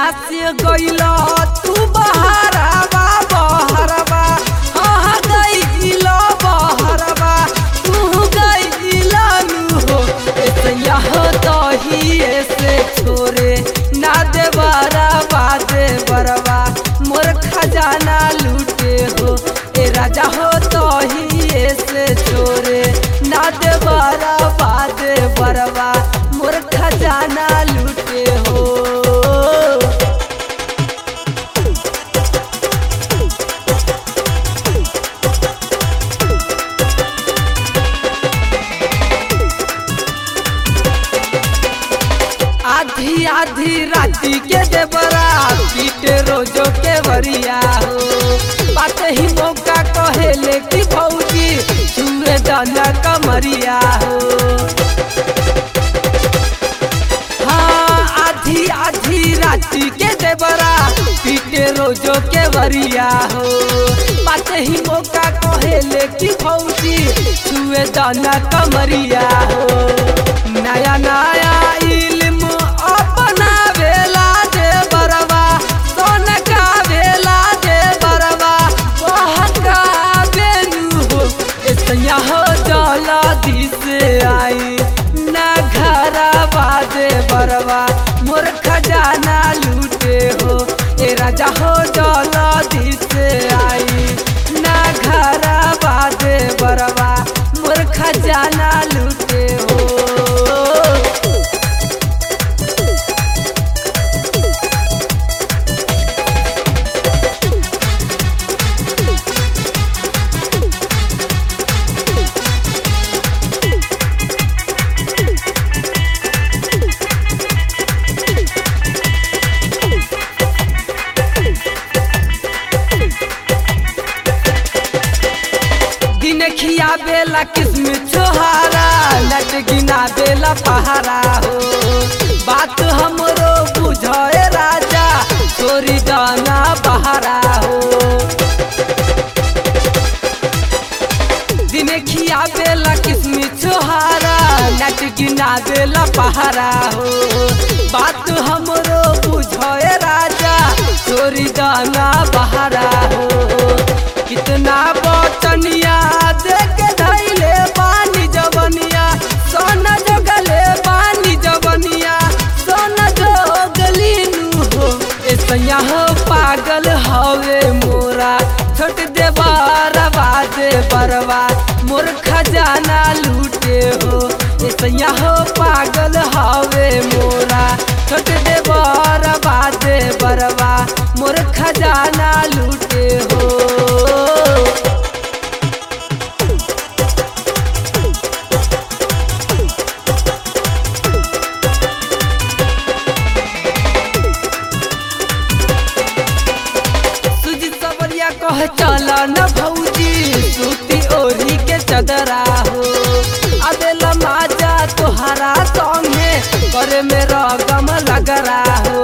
से गइलो तू बहरवा बहरवा हाँ गइलो बहरवा तू गइलो नु हो ऐसैया हो तहिए से छोरे ना दे बरवा दे बरवा मोर खजाना लूटे हो ए राजा हो तहिए से छोरे ना दे बरवा दे बरवा मोर खजाना लूटे हो आधी आधी राती के देवरा पीटे रोजो के वरिया हो बात ही मौका कहेले कि भौजी छुए दाना कमरिया हो हाँ आधी आधी राती के देवरा पीटे रोजो के वरिया हो बात ही मौका कहेले कि भौजी छुए दाना कमरिया हो नया नया इल्म अपना वेला दे बरवा सोन का वेला दे बरवा बहका बेनु हो ऐसा हो जला दिस आई ना घरा बादे बरवा मोर खजाना लूटे हो ए राजा हो जला दिस आई ना घरा बादे बरवा मोर खजाना लूटे हो दिन खिया बेला किस्म छोहारा नट गिना बेला पहारा हो बात हमरो बुझे राजा छोरी दाना बहारा हो दिन खिया बेला किस्म छोहारा नट गिना बेला पहारा हो बात हमरो बुझे राजा छोरी दाना बहारा हो कितना बटनिया देख धैले पानी जवनिया सोना जगले पानी जवनिया सोना जोगली नु हो ऐसा हो पागल हवे मोरा छोट दे बारवा दे बरवा मोर खजाना लूटे हो ऐसा हो पागल हवे मोरा छोट दे बारवा दे बरवा मोर खजाना लूटे हो सुजी सबरिया कह चल न भौजी सूती ओढ़ी के चदरा हो अबेला माजा तोहरा संगे करे मेरा गम लगरा हो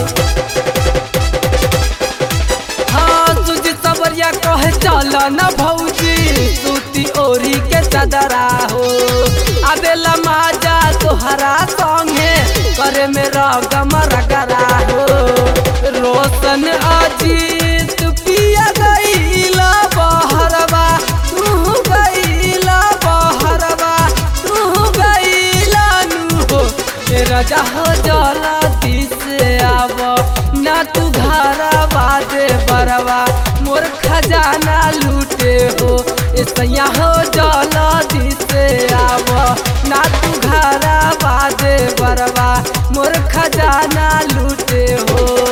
हाँ तुझ सबरिया कहे चल न भौजी सूती ओढ़ी के चदरा हो अबेला माजा तोहरा संगे करे मेरा गम रगरा हो रोशन अजीत पिया गईला बहरवा तू गईला बहरवा तू गईला नु हो ए राजा हो जला दिस आव ना तू घरा बादे बरवा मोर खजाना लूटे हो ऐसा हो जला दिस आव ना तू घरा बादे बरवा मोर खजाना लूटे हो